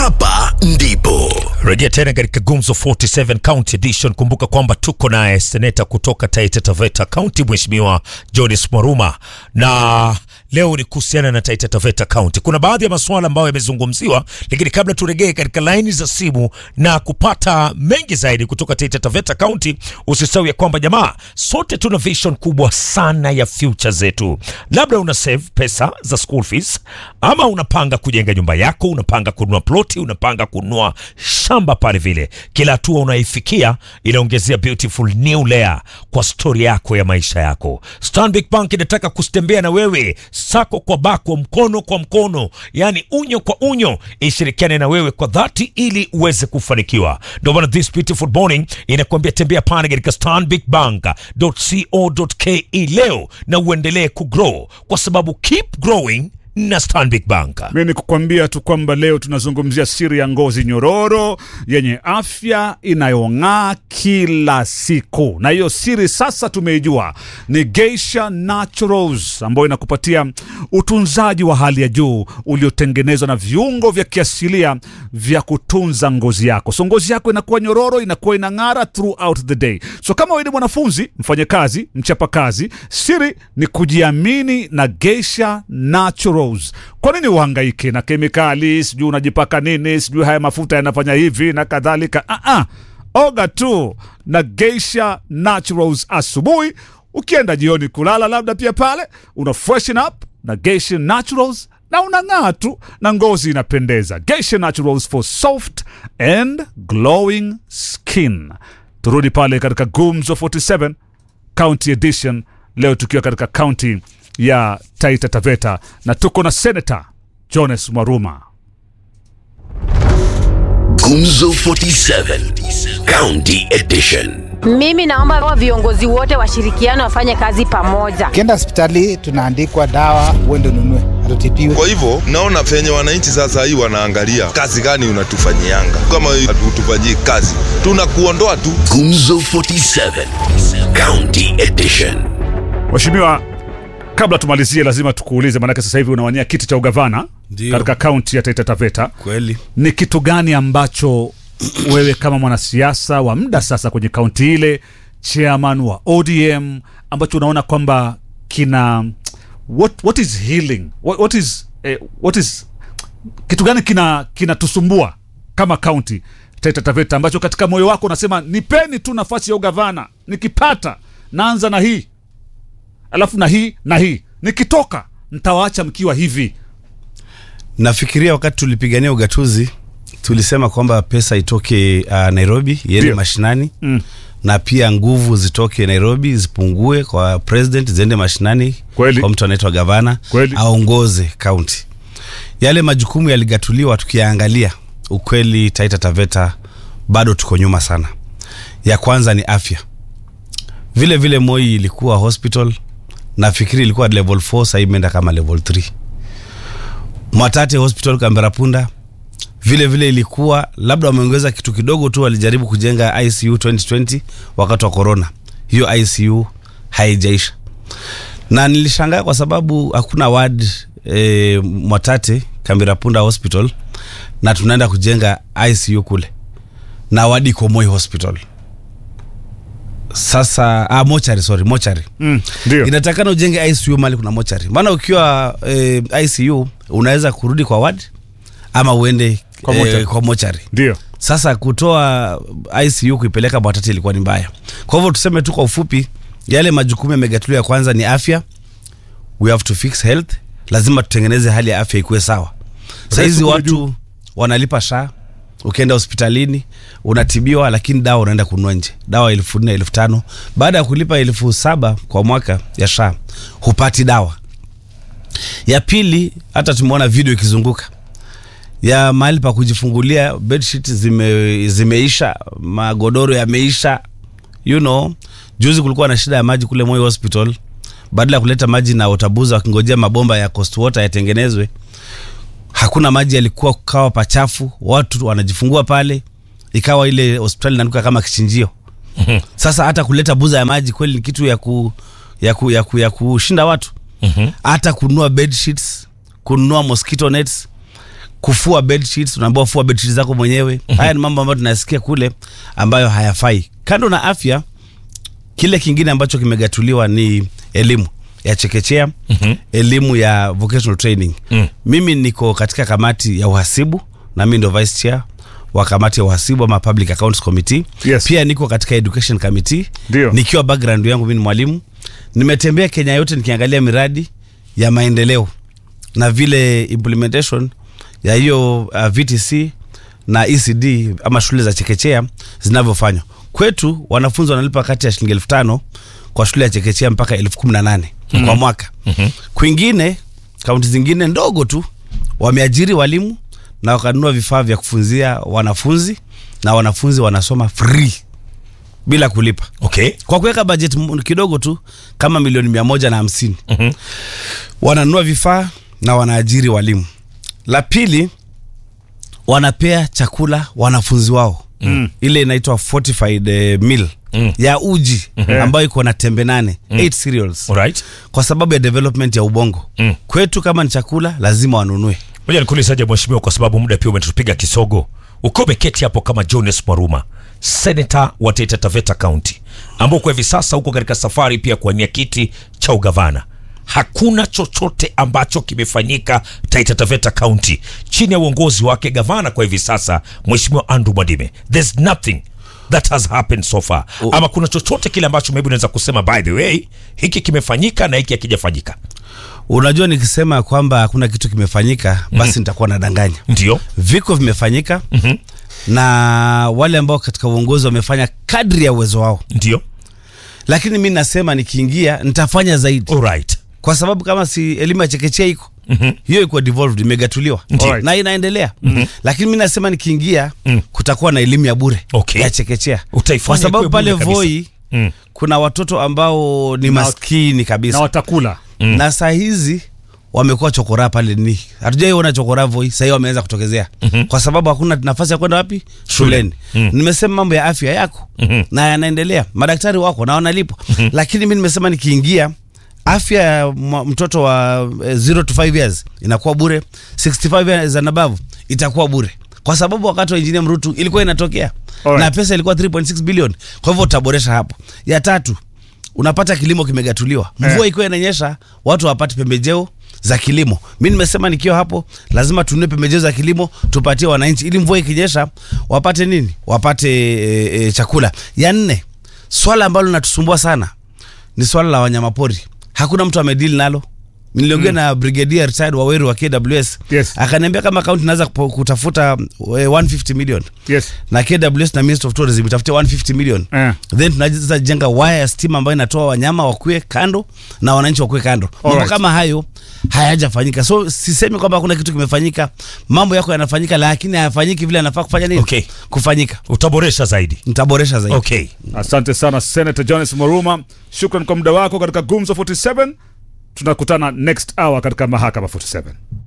hapa ndipo Rejea tena katika Gumzo 47 County Edition. Kumbuka kwamba tuko naye seneta kutoka Taita Taveta County, Mheshimiwa Jonis Mwaruma, na leo ni kuhusiana na Taita Taveta County. Kuna baadhi ya masuala ambayo yamezungumziwa, lakini kabla turegee katika laini za simu na kupata mengi zaidi kutoka Taita Taveta County, usisahau ya kwamba jamaa, sote tuna vision kubwa sana ya future zetu. Labda una save pesa za school fees, ama unapanga kujenga nyumba yako, unapanga kununua ploti, unapanga kununua shamba pale vile. Kila hatua unaifikia inaongezea beautiful new layer kwa stori yako ya maisha yako. Stanbic Bank inataka kustembea na wewe sako kwa bako, mkono kwa mkono, yani unyo kwa unyo, ishirikiane na wewe kwa dhati ili uweze kufanikiwa. Ndio maana this beautiful morning inakuambia tembea pale katika stanbicbank.co.ke leo na uendelee kugrow, kwa sababu keep growing na Stanbic Bank. Mi ni kukwambia tu kwamba leo tunazungumzia siri ya ngozi nyororo yenye afya inayong'aa kila siku, na hiyo siri sasa tumeijua ni Geisha Naturals ambayo inakupatia utunzaji wa hali ya juu uliotengenezwa na viungo vya kiasilia vya kutunza ngozi yako, so ngozi yako inakuwa nyororo, inakuwa inang'ara throughout the day. So kama wewe ni mwanafunzi, mfanyakazi, mchapakazi, siri ni kujiamini na Geisha Naturals. Kwa nini uhangaike na kemikali, sijui unajipaka nini, sijui haya mafuta yanafanya hivi na kadhalika? Ah, ah. Oga tu na Geisha Naturals asubuhi, ukienda jioni kulala, labda pia pale una freshen up na Geisha Naturals na unang'aa tu na ngozi inapendeza. Geisha Naturals for soft and glowing skin. Turudi pale katika Gumzo 47 County Edition leo tukiwa katika kaunti ya Taita Taveta na tuko na Senator Jones Mwaruma. Gumzo 47 County Edition. Mimi naomba wa viongozi wote washirikiane wafanye kazi pamoja. Ukienda hospitali tunaandikwa dawa, uende ununue, hatutibiwe. Kwa hivyo naona venye wananchi sasa hii wanaangalia kazi gani unatufanyianga. Kama hatutufanyii kazi, tunakuondoa tu. Gumzo 47 County Edition. Mheshimiwa, kabla tumalizie, lazima tukuulize, maanake sasa hivi unawania kiti cha ugavana Ndio. katika kaunti ya Taita Taveta. Kweli. Ni kitu gani ambacho wewe kama mwanasiasa wa muda sasa kwenye kaunti ile, chairman wa ODM, ambacho unaona kwamba kina what, what is healing what, what is eh, what is kitu gani kina kinatusumbua kama kaunti Taita Taveta, ambacho katika moyo wako unasema nipeni tu nafasi ya ugavana, nikipata naanza na hii alafu na hii na hii, nikitoka ntawaacha mkiwa hivi. Nafikiria wakati tulipigania ugatuzi tulisema kwamba pesa itoke uh, Nairobi iende Ndio. mashinani Mm. na pia nguvu zitoke Nairobi zipungue kwa president ziende mashinani Kweli. kwa mtu anaitwa gavana Kweli. aongoze kaunti. Yale majukumu yaligatuliwa, tukiyaangalia ukweli, Taita Taveta bado tuko nyuma sana. Ya kwanza ni afya, vile vile Moi ilikuwa hospital, nafikiri ilikuwa level 4 sasa imeenda kama level 3. Mwatate Hospital Kamberapunda vile vile ilikuwa labda wameongeza kitu kidogo tu, walijaribu kujenga ICU 2020 wakati wa corona. Hiyo ICU haijaisha, na nilishangaa kwa sababu hakuna ward e, Mwatate Kamberapunda Hospital na tunaenda kujenga ICU kule na wadi iko Moi Hospital. Sasa ah, mochari sorry, mochari Mm, ndio inatakana ujenge ICU mali kuna mochari, maana ukiwa eh, ICU unaweza kurudi kwa ward ama uende Kwa eh, mochari. kwa mochari. ndio Sasa kutoa ICU kuipeleka Mwatate ilikuwa ni mbaya. Kwa hivyo tuseme tu kwa ufupi, yale majukumu yamegatuliwa. Ya kwanza ni afya, we have to fix health, lazima tutengeneze hali ya afya ikuwe sawa. Saa hizi kule watu juu. wanalipa shaa ukienda hospitalini unatibiwa, lakini dawa unaenda kununua nje, dawa elfu nne elfu tano Baada ya kulipa elfu saba kwa mwaka ya shaa hupati dawa. Ya pili, hata tumeona video ikizunguka ya mahali pa kujifungulia bedsheet zime, zimeisha, magodoro yameisha. You know, juzi kulikuwa na shida ya maji kule Moi Hospital, badala ya kuleta maji na watabuza wakingojea mabomba ya Coast Water yatengenezwe, hakuna maji, yalikuwa kukawa pachafu, watu wanajifungua pale, ikawa ile hospitali inanuka kama kichinjio. Sasa hata kuleta buza ya maji kweli ni kitu ya ku, ya ku, ya ku, ya kushinda watu hata kununua bed sheets, kununua mosquito nets kufua bedsheets unaambiwa fua bedsheets zako mwenyewe haya ni mambo ambayo tunasikia kule ambayo hayafai kando na afya kile kingine ambacho kimegatuliwa ni elimu ya chekechea mm-hmm. elimu ya vocational training Mm. mimi niko katika kamati ya uhasibu na mi ndo vice chair wa kamati ya uhasibu ama public accounts committee Yes. pia niko katika education committee Ndio. nikiwa background yangu mi ni mwalimu nimetembea kenya yote nikiangalia miradi ya maendeleo na vile implementation ya hiyo uh, vtc na ecd ama shule za chekechea zinavyofanywa kwetu wanafunzi wanalipa kati ya shilingi elfu tano kwa shule ya chekechea mpaka elfu kumi na nane mm-hmm. kwa mwaka mm-hmm. kwingine kaunti zingine ndogo tu wameajiri walimu na wakanunua vifaa vya kufunzia wanafunzi na wanafunzi wanasoma free bila kulipa okay kwa kuweka budget m- kidogo tu kama milioni mia moja na hamsini Mhm. wananunua vifaa na wanaajiri walimu la pili wanapea chakula wanafunzi wao mm. ile inaitwa fortified eh, meal Mm. ya uji ambayo iko na tembe nane eight cereals alright kwa sababu ya development ya ubongo Mm. kwetu kama ni chakula lazima wanunue moja nikuulizaje mheshimiwa kwa sababu muda pia umetupiga kisogo ukiwa umeketi hapo kama jones mwaruma senata wa taita taveta county ambao kwa hivi sasa uko katika safari pia kuwania kiti cha ugavana hakuna chochote ambacho kimefanyika taita taveta county chini ya uongozi wake gavana kwa hivi sasa mheshimiwa andrew mwadime there's nothing that has happened so far ama kuna chochote kile ambacho maybe unaweza kusema by the way hiki kimefanyika na hiki hakijafanyika unajua nikisema kwamba hakuna kitu kimefanyika basi nitakuwa nadanganya ndio viko vimefanyika mm-hmm. na wale ambao katika uongozi wamefanya kadri ya uwezo wao ndio lakini mi nasema nikiingia nitafanya zaidi alright kwa sababu kama si elimu ya chekechea iko Mhm. hiyo iko devolved imegatuliwa Alright. na inaendelea lakini mi nasema nikiingia kutakuwa na elimu ya bure Okay. ya chekechea Utaifanya kwa sababu ikuwe pale bure kabisa. voi Mm. kuna watoto ambao ni maskini kabisa na watakula mm. na saa hizi wamekuwa chokora pale ni hatujaiona chokora voi sahii wameanza kutokezea mm-hmm. kwa sababu hakuna nafasi ya kwenda wapi shuleni mm. nimesema mambo ya afya yako mm-hmm. na yanaendelea madaktari wako na wanalipwa mm-hmm. lakini mi nimesema nikiingia afya ya mwa- mtoto wa 0 to 5 years inakuwa bure 65 years and above itakuwa bure kwa sababu wakati wa engineer mrutu ilikuwa inatokea Alright. na pesa ilikuwa 3.6 billion kwa hivyo utaboresha hapo ya tatu unapata kilimo kimegatuliwa mvua ikiwa inanyesha watu hawapati pembejeo za kilimo mi nimesema nikiwa hapo lazima tununue pembejeo za kilimo tupatie wananchi ili mvua ikinyesha wapate nini wapate e, e, chakula ya nne swala ambalo linatusumbua sana ni swala la wanyamapori hakuna mtu amedili nalo niliongea mm. na brigadier retired waweru wa kws Yes. akaniambia kama kaunti inaweza kupo- kutafuta eh, 150 million yes na KWS na Minister of Tourism itafutia 150 million Eh. then tunaweza jenga waya ya stima ambayo inatoa wanyama wakue kando na wananchi wakue kando mambo Alright. kama hayo hayajafanyika so sisemi kwamba hakuna kitu kimefanyika mambo yako yanafanyika lakini hayafanyiki vile yanafaa kufanya nini Okay. kufanyika utaboresha zaidi nitaboresha zaidi okay asante sana senator jones moruma shukran kwa muda wako katika gumzo 47 tunakutana next hour katika mahakama 47